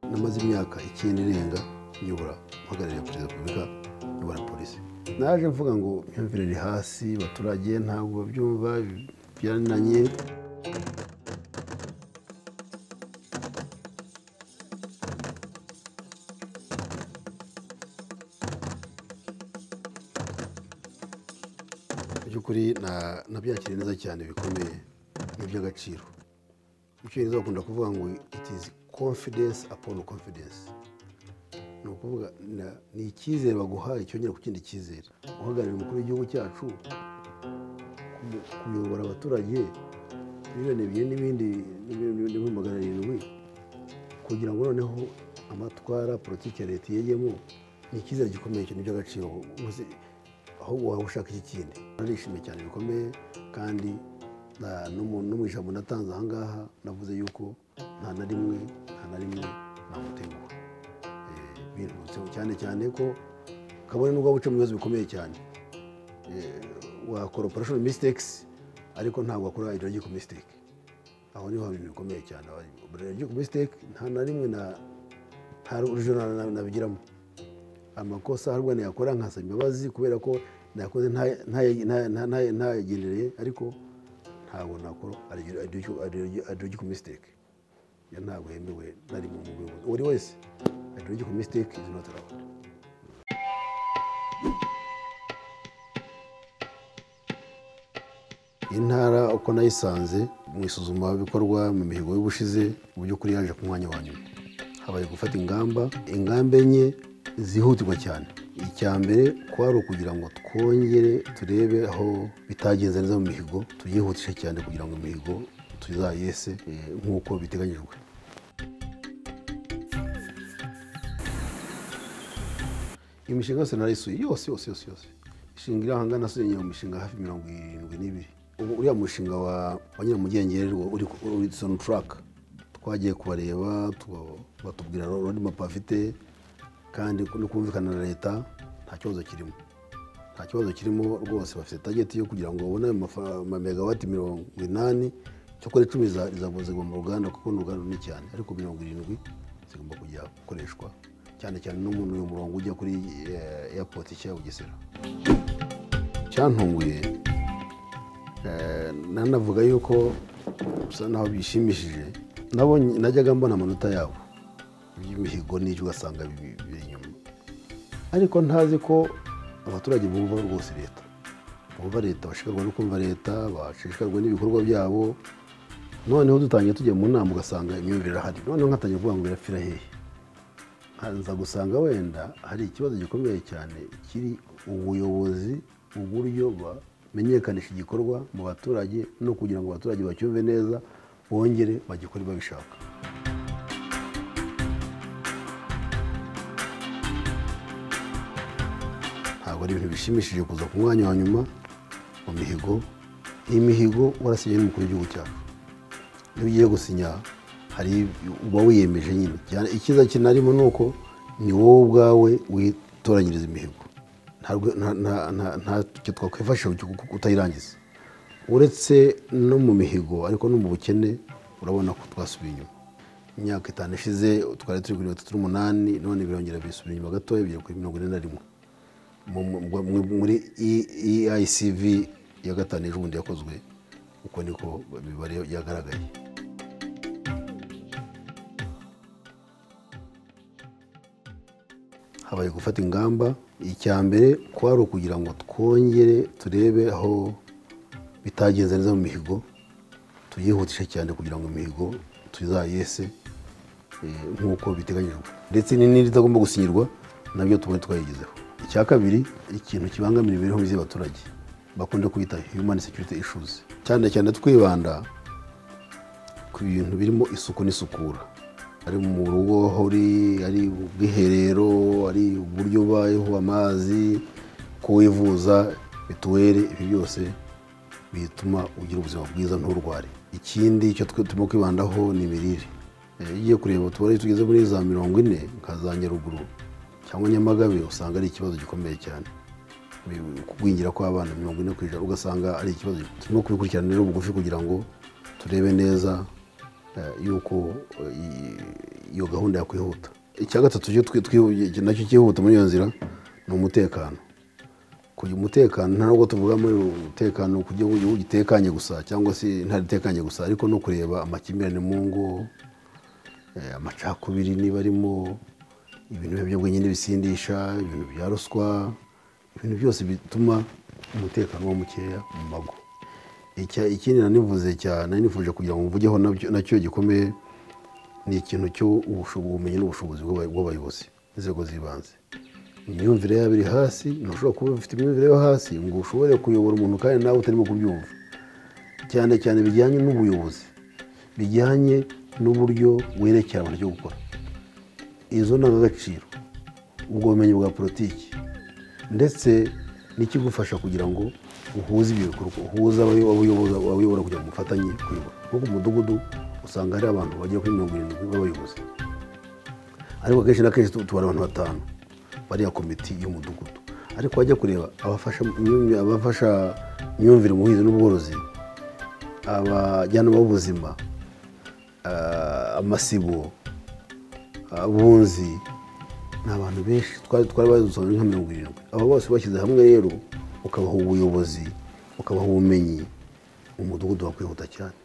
namaze imyaka icyenda irenga nyobora mpagarariye perezida wa repubulika nyobora polisi naje mvuga ngo imyumvire iri hasi abaturage ntabwo babyumva byanananye by'ukuri nabyakiriye neza cyane bikomeye ni iby'agaciro icyongereza bakunda kuvuga ngo it is confidence upon confidence ni ukuvuga ni icyizere baguhaye cyongera ku kindi cyizere guhagararira umukuru w'igihugu cyacu kuyobora abaturage miliyoni ebyiri n'ibindi n'ibihumbi magana arindwi kugira ngo noneho amatwara politiki ya leta iyegemo ni icyizere gikomeye cyane by'agaciro aho waba ushaka iki kindi narishimye cyane bikomeye kandi no mu ijambo natanze aha ngaha navuze yuko nta na rimwe nta na rimwe namutenguha birutse cyane cyane ko kabone nubwo buca mu bibazo bikomeye cyane wakora operashoni misitekisi ariko ntabwo wakora idiragiko misiteke aho niho haba ibintu bikomeye cyane idiragiko misiteke nta na rimwe nta rujo nabigiramo amakosa harwana yakora nkasaba imbabazi kubera ko nakoze ntayagendereye ariko ntabwo nakora adiragiko misiteke ntabwo yemewe nari mu buyobozi buri wese adiragiko misiteke izi noti arawundi intara uko nayisanze mu isuzumabikorwa mu mihigo y'ubushize mu by'ukuri yaje ku mwanya wa nyuma habaye gufata ingamba ingamba enye zihutirwa cyane icya mbere kwari ukugira ngo twongere turebe aho bitagenze neza mu mihigo tuyihutishe cyane kugira ngo imihigo tuzayese nk'uko biteganyijwe imishinga yose narayisuye yose yose yose yose ishinga iri ahangana nasuye mu mishinga hafi mirongo irindwi n'ibiri uriya mushinga wa nyiramugengeri uri soni turaka twagiye kubareba batubwira rodi mapa afite kandi no kumvikana na leta nta kibazo kirimo nta kibazo kirimo rwose bafite tageti yo kugira ngo babone megawati mirongo inani cyokora icumi zigwa mu ruganda kuko ni uruganda runini cyane ariko mirongo irindwi zigomba kujya gukoreshwa cyane cyane n'umuntu uyu murongo ujya kuri airport nshya bugesera cyantunguye nanavuga yuko bisa naho bishimishije najyaga mbona amanota yabo y'imihigo n'ibyo ugasanga biri inyuma ariko ntazi ko abaturage bumva rwose leta bumva leta bashikarwa no kumva leta bashishikarwa n'ibikorwa byabo noneho dutangiye tujya mu nama ugasanga imyumvire irahari noneho nkatangiye kuvuga ngo birapfira hehe nza gusanga wenda hari ikibazo gikomeye cyane kiri ubuyobozi uburyo bamenyekanisha igikorwa mu baturage no kugira ngo abaturage bacyumve neza bongere bagikore babishaka ntabwo ari ibintu bishimishije kuza ku mwanya wa nyuma mu mihigo iyi mihigo warasinye n'umukuru w'igihugu cyacu iyo ugiye gusinya hari uba wiyemeje nyine icyiza kinarimo ni uko ni wowe ubwawe witoranyiriza imihigo ntacyo twakwifashisha kutayirangiza uretse no mu mihigo ariko no mu bukene urabona ko twasubiye inyuma imyaka itanu ishize twari turi kuri mirongo itatu n'umunani none birongera bisubira inyuma gatoya bigera kuri mirongo ine na rimwe muri eicv ya gatanu ejobundi yakozwe uko niko imibare yagaragaye habaye gufata ingamba icya mbere kwari ukugira ngo twongere turebe aho bitagenze neza mu mihigo tuyihutishe cyane kugira ngo imihigo tuzayese nk'uko biteganyijwe ndetse n'indi itagomba gusinyirwa nabyo tubone twayigezeho icya kabiri ikintu kibangamira imibereho myiza y'abaturage bakunda kwita human security issues cyane cyane twibanda ku bintu birimo isuku n'isukura ari mu rugo aho uri ari ubwiherero ari uburyo ubayeho amazi ko wivuza mituweli ibi byose bituma ugira ubuzima bwiza nturware ikindi icyo turimo kwibandaho ni imirire iyo ugiye kureba tubare tugeze muri za mirongo ine nka za nyaruguru cyangwa nyamagabe usanga ari ikibazo gikomeye cyane kugwingira kw'abana mirongo ine ku ijana ugasanga ari ikibazo turimo kubikurikirana rero bugufi kugira ngo turebe neza yuko iyo gahunda yakwihuta icya gatatu cyo twi- twi- nacyo cyihuta muri iyo nzira ni umutekano kugira umutekano ntabwo tuvuga muri umutekano ku gihugu igihugu gitekanye gusa cyangwa se intara itekanye gusa ariko no kureba amakimbirane mu ngo eh, amacakubiri niba arimo ibintu by'ubwenge n'ibisindisha ibintu bya ruswa ibintu byose bituma umutekano uba mukeya mu mago Icya- ikindi nanivuze cyane nifuje kugira ngo mvugeho nabyo- nacyo gikomeye ni ikintu cy'ubumenyi n'ubushobozi bw'aba- bw'abayobozi inzego z'ibanze imyumvire yabo iri hasi ntushobora kuba ufite imyumvire yo hasi ngo ushobore kuyobora umuntu kandi nawe utarimo kubyumva cyane cyane bijyanye n'ubuyobozi bijyanye n'uburyo werekera abantu cyo gukora izo ndangagaciro ubwo bumenyi bwa politiki ndetse n'ikigufasha kugira ngo uhuze ibyo bikorwa uhuze abayo- abayobozi- abayobora kugira ngo mufatanye kuyobora nko ku mudugudu usanga hari abantu bagera kuri mirongo irindwi b'abayobozi ariko akenshi na kenshi tu- tubona abantu batanu bariya komiti y'umudugudu ariko wajya kureba abafasha imyumvi- abafasha imyumvire mu buhinzi n'ubworozi abajyanama b'ubuzima ah, amasibo abunzi ni abantu benshi twari twari badusobanuriye nka mirongo irindwi aba bose bashyize hamwe rero ukabaha ubuyobozi ukabaha ubumenyi umudugudu wakwihuta cyane